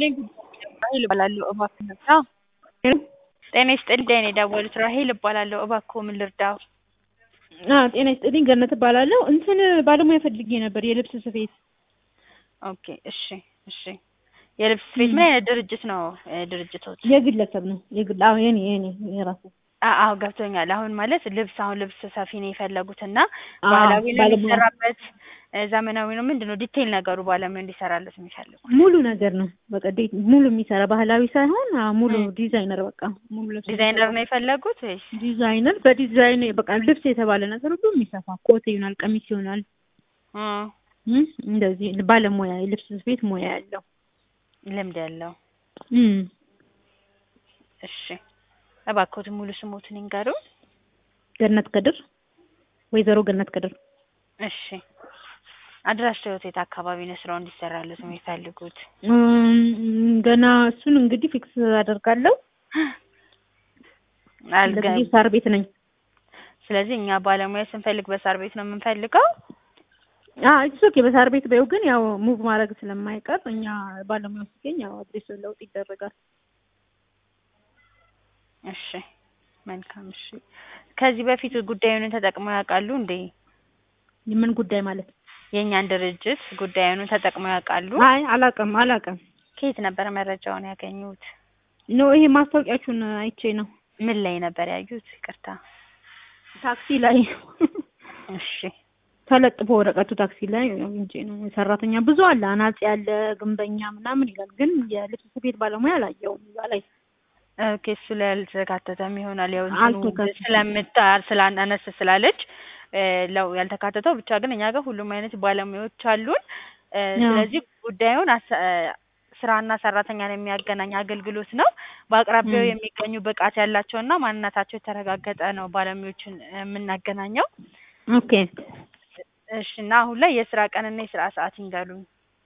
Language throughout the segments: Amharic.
ራሄል እባላለሁ እባክዎ ልርዳ? ጤና ይስጥልኝ ነው የደወሉት ራሄል እባላለሁ እባክዎ ምን ልርዳዎ? አዎ ጤና ይስጥልኝ ገነት እባላለሁ እንትን ባለሙያ ፈልጌ ነበር የልብስ ስፌት ኦኬ እሺ እሺ የልብስ ስፌት ምን አይነት ድርጅት ነው ድርጅቶት? የግለሰብ ነው የግል አዎ የኔ የኔ የራሴ አዎ ገብቶኛል አሁን ማለት ልብስ አሁን ልብስ ሰፊ ነው የፈለጉት እና አዎ፣ ባህላዊ ነው ባለሙያ። የሚሰራበት ዘመናዊ ነው ምንድን ነው ዲቴይል ነገሩ ባለሙያ እንዲሰራለት የሚፈልጉት? ሙሉ ነገር ነው በቃ ዴ- ሙሉ የሚሰራ ባህላዊ ሳይሆን አዎ፣ ሙሉ ም። ዲዛይነር በቃ ሙሉ ልብስ ዲዛይነር ነው የፈለጉት ወይስ? ዲዛይነር በዲዛይን በቃ ልብስ የተባለ ነገር ሁሉ የሚሰፋ ኮት ይሆናል ቀሚስ ይሆናል እ እም፣ እንደዚህ ባለሙያ የልብስ ስፌት ሙያ ያለው ልምድ ያለው እም። እሺ እባክዎትን ሙሉ ስሞትን ይንገሩን? ገነት ከድር ወይዘሮ ገነት ከድር እሺ አድራሻዎት የት አካባቢ ነው ስራው እንዲሰራለት የሚፈልጉት? እም፣ ገና እሱን እንግዲህ ፊክስ አደርጋለሁ አልገ ለጊዜው ሳር ቤት ነኝ ስለዚህ እኛ ባለሙያ ስንፈልግ በሳር ቤት ነው የምንፈልገው? አዎ ኢትስ ኦኬ በሳር ቤት በይው ግን ያው ሙቭ ማድረግ ስለማይቀር እኛ ባለሙያው ሲገኝ ያው አድሬስ ለውጥ ይደረጋል እሺ መልካም እሺ ከዚህ በፊት ጉዳዩን ተጠቅመው ያውቃሉ እንዴ? የምን ጉዳይ ማለት የእኛን ድርጅት ጉዳዩን ተጠቅመው ያውቃሉ? አይ አላውቅም አላውቅም ከየት ነበር መረጃውን ያገኙት? ኖ ይሄ ማስታወቂያችሁን አይቼ ነው ምን ላይ ነበር ያዩት? ይቅርታ ታክሲ ላይ እሺ ተለጥፎ ወረቀቱ ታክሲ ላይ እንጂ ነው ሰራተኛ ብዙ አለ አናጺ አለ ግንበኛ ምናምን ይላል ግን የልብስ ስፌት ባለሙያ አላየውም እዛ ላይ ኦኬ እሱ ላይ አልተካተተም ይሆናል ያው እንትኑ አልተካተተም። ስለምታ ስላነስ ስላለች እ ለው ያልተካተተው ብቻ ግን እኛ ጋር ሁሉም አይነት ባለሙያዎች አሉን እ አዎ። ስለዚህ ጉዳዩን አሰ ስራና ሰራተኛን የሚያገናኝ አገልግሎት ነው። በአቅራቢያው ም። የሚገኙ ብቃት ያላቸውና ማንነታቸው የተረጋገጠ ነው ባለሙያዎችን የምናገናኘው። ኦኬ እሺ እና አሁን ላይ የስራ ቀንና የስራ ሰዓት ይንገሩኝ።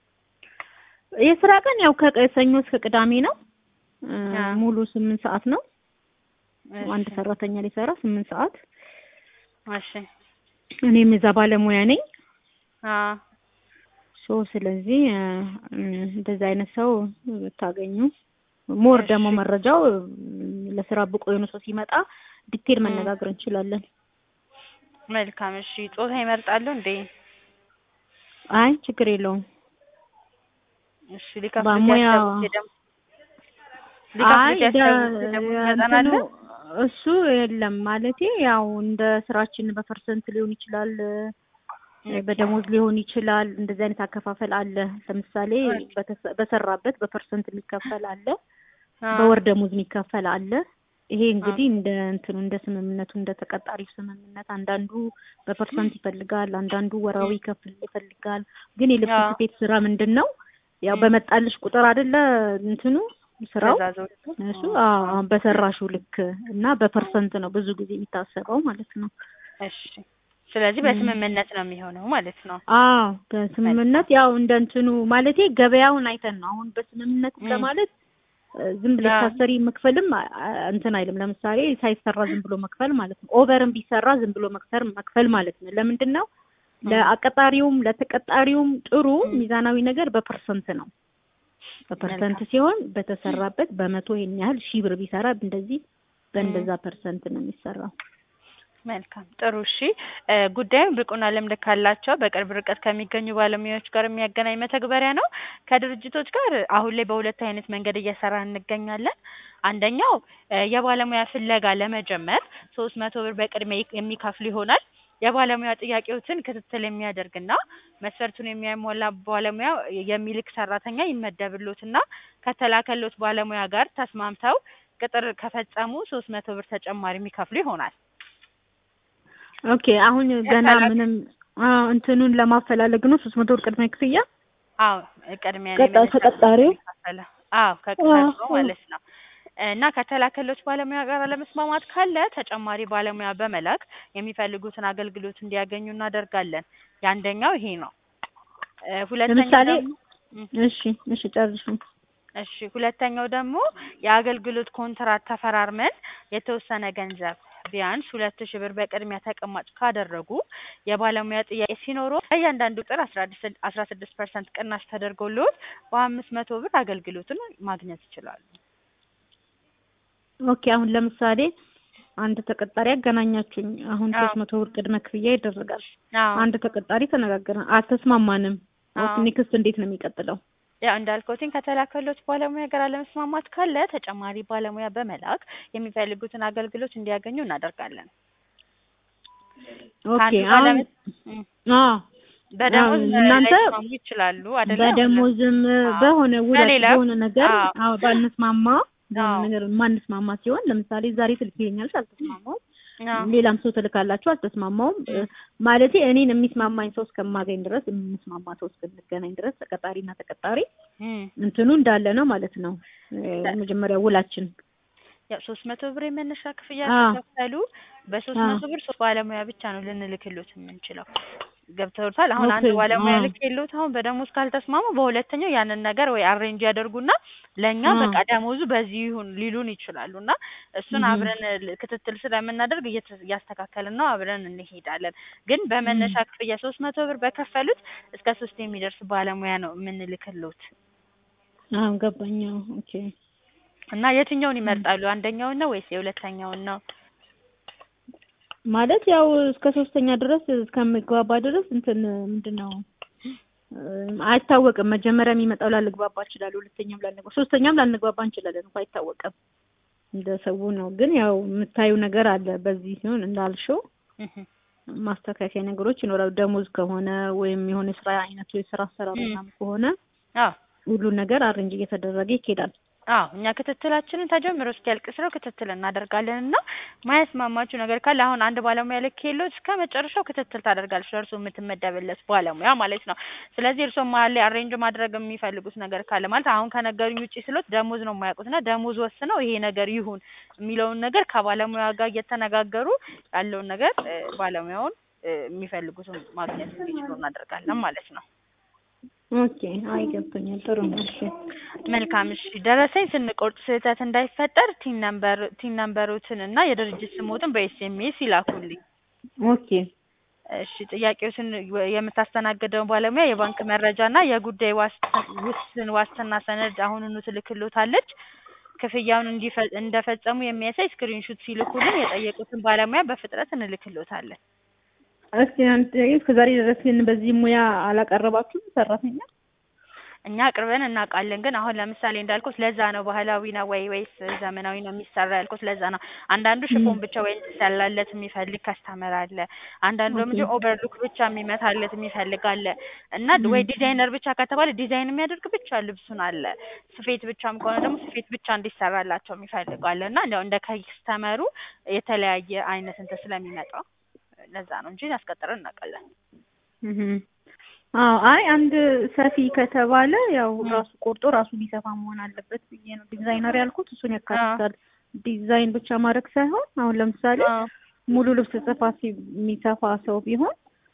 የስራ ቀን ያው ከሰኞ እስከ ቅዳሜ ነው እ አዎ። ሙሉ ስምንት ሰዓት ነው አንድ እሺ ሰራተኛ ሊሰራ ስምንት ሰዓት እሺ እኔም እዛ ባለሙያ ነኝ አዎ ሶ ስለዚህ እ እንደዚህ አይነት ሰው ብታገኙ ሞር ደግሞ እሺ መረጃው እ ለስራ ብቁ የሆነ ሰው ሲመጣ ዲቴል ም። መነጋገር እንችላለን። መልካም እሺ ጾታ ይመርጣሉ እንዴ? አይ ችግር የለውም። እሺ ሊከፍሉት ባሙያ ያሰቡት የደም አይ ሊከፍሉት ደ ያሰቡት የደሞዝ መጠን አለ? እንትኑ እሱ የለም ማለቴ ያው እንደ ስራችን በፐርሰንት ሊሆን ይችላል እ ኦኬ በደሞዝ ሊሆን ይችላል። እንደዚህ አይነት አከፋፈል አለ። ለምሳሌ ኦኬ በተሰ- በሰራበት በፐርሰንት የሚከፈል አለ፣ አዎ በወር ደሞዝ የሚከፈል አለ። ይሄ አዎ እንግዲህ እንደ እንትኑ እንደ ስምምነቱ እንደ ተቀጣሪው ስምምነት አንዳንዱ በፐርሰንት ይፈልጋል፣ አንዳንዱ ወራዊ ይከፍል ይፈልጋል። ግን የልብስ አዎ ስፌት ስራ ምንድን ነው ያው ም። በመጣልሽ ቁጥር አይደለ እንትኑ ስራው ትእዛዞቹ እሱ አዎ አዎ በሰራሹ ልክ እና በፐርሰንት ነው ብዙ ጊዜ የሚታሰበው ማለት ነው። እሺ ስለዚህ ም። በስምምነት ነው የሚሆነው ማለት ነው። አዎ መልካም በስምምነት ያው እንደ እንትኑ ማለቴ ገበያውን አይተን ነው። አሁን በስምምነት ም። ለማለት እ ዝም ብለሽ አዎ ሳሰሪ መክፈልም አ- አ- እንትን አይልም። ለምሳሌ ሳይሰራ ዝም ብሎ መክፈል ማለት ነው። ኦቨርም ቢሰራ ዝም ብሎ መክሰር መክፈል ማለት ነው። ለምንድን ነው ም። ለአቀጣሪውም ለተቀጣሪውም ጥሩ ም። ሚዛናዊ ነገር በፐርሰንት ነው። በፐርሰንት መልካም ሲሆን በተሰራበት በመቶ ይሄን ያህል ሺህ ብር ቢሰራ እንደዚህ ም። በእንደዛ ፐርሰንት ነው የሚሰራው። መልካም ጥሩ እሺ እ ጉዳዩን ብቁና ልምድ ካላቸው በቅርብ ርቀት ከሚገኙ ባለሙያዎች ጋር የሚያገናኝ መተግበሪያ ነው። ከድርጅቶች ጋር አሁን ላይ በሁለት አይነት መንገድ እየሰራን እንገኛለን። አንደኛው እ የባለሙያ ፍለጋ ለመጀመር ሶስት መቶ ብር በቅድሚያ ይክ- የሚከፍሉ ይሆናል። የባለሙያ ጥያቄዎችን ክትትል የሚያደርግና መስፈርቱን የሚያሟላ ባለሙያ የሚልክ ሰራተኛ ይመደብሎትና ከተላከሎት ባለሙያ ጋር ተስማምተው ቅጥር ከፈጸሙ ሶስት መቶ ብር ተጨማሪ የሚከፍሉ ይሆናል። ኦኬ አሁን ገና ከተላከ ምንም አዎ እንትኑን ለማፈላለግ ነው ሶስት መቶ ብር ቅድመ ክፍያ አዎ ቅድሚያ ነው ቀጣ የመነሻ ግብር ተቀጣሪው የሚከፈለው። አዎ ከቅጣሪው ማለት ነው። እና ከተላከሎች ባለሙያ ጋር አለመስማማት ካለ ተጨማሪ ባለሙያ በመላክ የሚፈልጉትን አገልግሎት እንዲያገኙ እናደርጋለን። የአንደኛው ይሄ ነው። እ ሁለተኛው ለምሳሌ ደግሞ ም፣ እሺ እሺ ጨርሹ እሺ ሁለተኛው ደግሞ የአገልግሎት ኮንትራት ተፈራርመን የተወሰነ ገንዘብ ቢያንስ ሁለት ሺህ ብር በቅድሚያ ተቀማጭ ካደረጉ የባለሙያ ጥያቄ ሲኖረው በእያንዳንዱ ቁጥር አስራ ስድስት ፐርሰንት ቅናሽ ተደርጎልዎት በአምስት መቶ ብር አገልግሎቱን ማግኘት ይችላሉ። ኦኬ አሁን ለምሳሌ አንድ ተቀጣሪ ያገናኛችሁኝ አሁን አዎ። ሶስት መቶ ብር ቅድመ ክፍያ ይደረጋል። አዎ አንድ ተቀጣሪ ተነጋገርን፣ አልተስማማንም። አዎ። ኔክስት እንዴት ነው የሚቀጥለው? ያው እንዳልኩትኝ ከተላከሎት ባለሙያ ጋር አለመስማማት ካለ ተጨማሪ ባለሙያ በመላክ የሚፈልጉትን አገልግሎት እንዲያገኙ እናደርጋለን። ኦኬ ከአንዱ አሁን ባለመ- እም፣ አዎ በደሞዝ አዎ፣ እናንተ ላይስማሙ ይችላሉ አይደለ? በደሞዝም አዎ። በሆነ ውላት በሌላም፣ በሆነ ነገር አዎ። አዎ ባንስማማ በሆነ አዎ። ነገር ነገር ማንስማማ ሲሆን ለምሳሌ ዛሬ ስልክ ይለኛልሽ አልተስማማውም፣ አዎ። ሌላም ሰው ትልካላችሁ አልተስማማውም። እም። ማለቴ እኔን የሚስማማኝ ሰው እስከማገኝ ድረስ የምንስማማ ሰው እስክንገናኝ ድረስ ተቀጣሪና ተቀጣሪ እም። እንትኑ እንዳለ ነው ማለት ነው። መጀመሪያ ውላችን ያው ሶስት መቶ ብር የመነሻ ክፍያ አዎ። ከከፈሉ በሶስት አዎ። መቶ ብር ሶስት ባለሙያ ብቻ ነው ልንልክሎት የምንችለው። ገብተውታል። አሁን አንድ ኦኬ፣ ባለሙያ አዎ። ልክ የለውት አሁን በደሞዝ ካልተስማሙ በሁለተኛው ያንን ነገር ወይ አሬንጅ ያደርጉና ለእኛ አዎ። በቃ ደሞዙ በዚህ ይሁን ሊሉን ይችላሉ እና እሱን እህ። አብረን ል- ክትትል ስለምናደርግ እየተ- እያስተካከልን ነው አብረን እንሄዳለን። ግን በመነሻ ክፍያ ሶስት መቶ ብር በከፈሉት እስከ ሶስት የሚደርስ ባለሙያ ነው የምንልክሎት አዎ ገባኝ። አዎ፣ ኦኬ እና የትኛውን ይመርጣሉ? አንደኛውን ነው ወይስ የሁለተኛውን ነው? ማለት ያው እስከ ሶስተኛ ድረስ እስከምግባባ ድረስ እንትን ምንድን ነው እም፣ አይታወቅም። መጀመሪያ የሚመጣው ላልግባባ እችላለሁ፣ ሁለተኛም ላልግባባ፣ ሶስተኛም ላንግባባ እንችላለን እንኳ አይታወቅም። እንደ ሰው ነው። ግን ያው የምታዩ ነገር አለ። በዚህ ሲሆን እንዳልሽው እህ። ማስተካከያ ነገሮች ይኖራሉ። ደሞዝ ከሆነ ወይም የሆነ የስራ አይነቱ የስራ አሰራር እም። ምናምን ከሆነ አዎ ሁሉ ነገር አሬንጅ እየተደረገ ይኬዳል። አዎ እኛ ክትትላችንን ተጀምሮ እስኪያልቅ ስራው ክትትል እናደርጋለን እና ማያስማማችሁ ነገር ካለ አሁን አንድ ባለሙያ ልክ የለው እስከ መጨረሻው ክትትል ታደርጋለች ለእርሶ የምትመደብለት ባለሙያ ማለት ነው። ስለዚህ እርሶ መሀል ላይ አሬንጅ ማድረግ የሚፈልጉት ነገር ካለ ማለት አሁን ከነገሩኝ ውጪ ስሎት ደሞዝ ነው የማያውቁት እና ደሞዝ ወስነው ይሄ ነገር ይሁን የሚለውን ነገር ከባለሙያ ጋር እየተነጋገሩ ያለውን ነገር እ፣ ባለሙያውን እ፣ የሚፈልጉትን ማግኘት እንዲችሉ እናደርጋለን ማለት ነው። ኦኬ አይገብቶኛል። ጥሩ ነው። እሺ መልካም እሺ። ደረሰኝ ስንቆርጥ ስህተት እንዳይፈጠር ቲን ነምበር ቲን ነምበሮትን እና የድርጅት ስሞትን በኤስኤምኤስ ይላኩልኝ። ኦኬ እሺ ጥያቄዎትን የምታስተናግደው ባለሙያ የባንክ መረጃ እና የጉዳይ ዋስት- ውስን ዋስትና ሰነድ አሁኑኑ ትልክሎታለች። ክፍያውን እንዲፈ- እንደፈጸሙ የሚያሳይ ስክሪንሹት ሲልኩልን የጠየቁትን ባለሙያ በፍጥነት እንልክሎታለን። እስኪ አንተ እስከዛሬ ድረስ ግን በዚህ ሙያ አላቀረባችሁም ሰራተኛ? እኛ አቅርበን እናውቃለን። ግን አሁን ለምሳሌ እንዳልኩት ለዛ ነው ባህላዊ ነው ወይ ወይስ ዘመናዊ ነው የሚሰራ ያልኩት ለዛ ነው። አንዳንዱ ሽፎን ብቻ ወይ እንዲሰላለት የሚፈልግ ከስተመር አለ። አንዳንዱ ደግሞ ኦኬ። ኦቨርሉክ ብቻ የሚመታለት የሚፈልግ አለ እና ም። ወይ ዲዛይነር ብቻ ከተባለ ዲዛይን የሚያደርግ ብቻ ልብሱን አለ። ስፌት ብቻም ከሆነ ደግሞ ስፌት ብቻ እንዲሰራላቸው የሚፈልጉ አለ እና እንዲያው እንደ ከስተመሩ የተለያየ አይነት እንትን ስለሚመጣ ለዛ ነው እንጂ ያስቀጥረን እናውቃለን። እህ አዎ አይ አንድ ሰፊ ከተባለ ያው ም። ራሱ ቆርጦ ራሱ ቢሰፋ መሆን አለበት ብዬ ነው ዲዛይነር ያልኩት። እሱን ያካትታል። ዲዛይን ብቻ ማድረግ ሳይሆን አሁን ለምሳሌ አዎ ሙሉ ልብስ ጽፋ ሲ- የሚሰፋ ሰው ቢሆን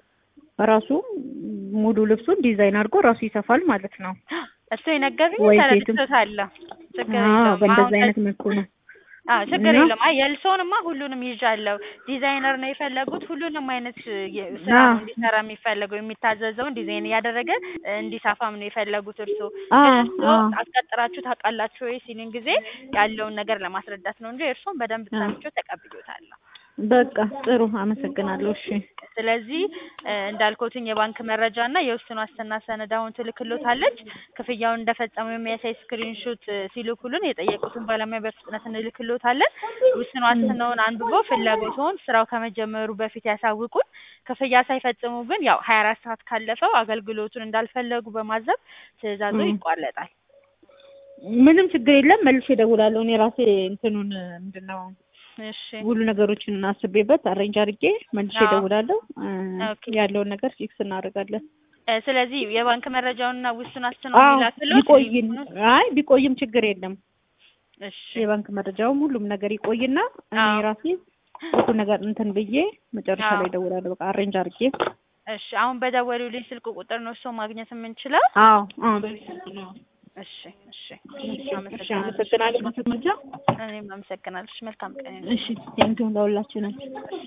ራሱ ሙሉ ልብሱን ዲዛይን አድርጎ ራሱ ይሰፋል ማለት ነው። እሱ የነገሩኝ ወይ ሴትም ተረድቶታል። ችግር አዎ የለውም። በእንደዚህ አሁን አይነት መልኩ ነው። አዎ ችግር እና የለውም። አይ የልሶንማ ሁሉንም ይዣለሁ። ዲዛይነር ነው የፈለጉት ሁሉንም አይነት የ- ስራ አዎ ነው እንዲሰራ የሚፈለገው የሚታዘዘውን ዲዛይን እያደረገ እ፣ እንዲሰፋም ነው የፈለጉት እርሶ አዎ ግን እርሶ አዎ አስቀጥራችሁ ታውቃላችሁ ወይ ሲሉኝ ጊዜ ያለውን ነገር ለማስረዳት ነው እንጂ እርሶን በደንብ አዎ ሰምቼው ተቀብሎታለሁ። በቃ ጥሩ አመሰግናለሁ። እሺ ስለዚህ እ፣ እንዳልኩትኝ የባንክ መረጃ እና የውስን ዋስትና ሰነድ አሁን ትልክሎታለች። ክፍያውን እንደፈጸሙ የሚያሳይ ስክሪንሾት እ፣ ሲልኩልን የጠየቁትን ባለሙያ በፍጥነት እንልክሎታለን። ውስን ም። ዋስትናውን አንብበው ፍላጎትዎን ስራው ከመጀመሩ በፊት ያሳውቁን። ክፍያ ሳይፈጽሙ ግን ያው ሀያ አራት ሰዓት ካለፈው አገልግሎቱን እንዳልፈለጉ በማዘብ ትዕዛዙ ም። ይቋረጣል። ምንም ችግር የለም። መልሼ እደውላለሁ። እኔ ራሴ እንትኑን ምንድን ነው እሺ ሁሉ ነገሮችን አስቤበት አሬንጅ አድርጌ መልሼ አዎ እደውላለሁ። እ፣ ኦኬ ያለውን ነገር ፊክስ እናደርጋለን። እ፣ ስለዚህ የባንክ መረጃውንና ውስን ዋስትናውን አዎ የሚላክሎት ቢቆይም ሊንኩን አይ ቢቆይም ችግር የለም። እሺ የባንክ መረጃውም ሁሉም ነገር ይቆይና እኔ አዎ ራሴ ሁሉ ነገር እንትን ብዬ መጨረሻ አዎ ላይ እደውላለሁ። በቃ አሬንጅ አድርጌ እሺ አሁን በደወሉልኝ ስልክ ቁጥር ነው እርስዎ ማግኘት የምንችለው? አዎ አዎ በዚህ ስልክ ነው። እሺ እሺ እሺ አመሰግናለሁ። አመሰግናለሁ። ማስረጃ እኔም አመሰግናለሁ። እሺ መልካም ቀን እሺ ቴንኪው ለሁላችንም። እሺ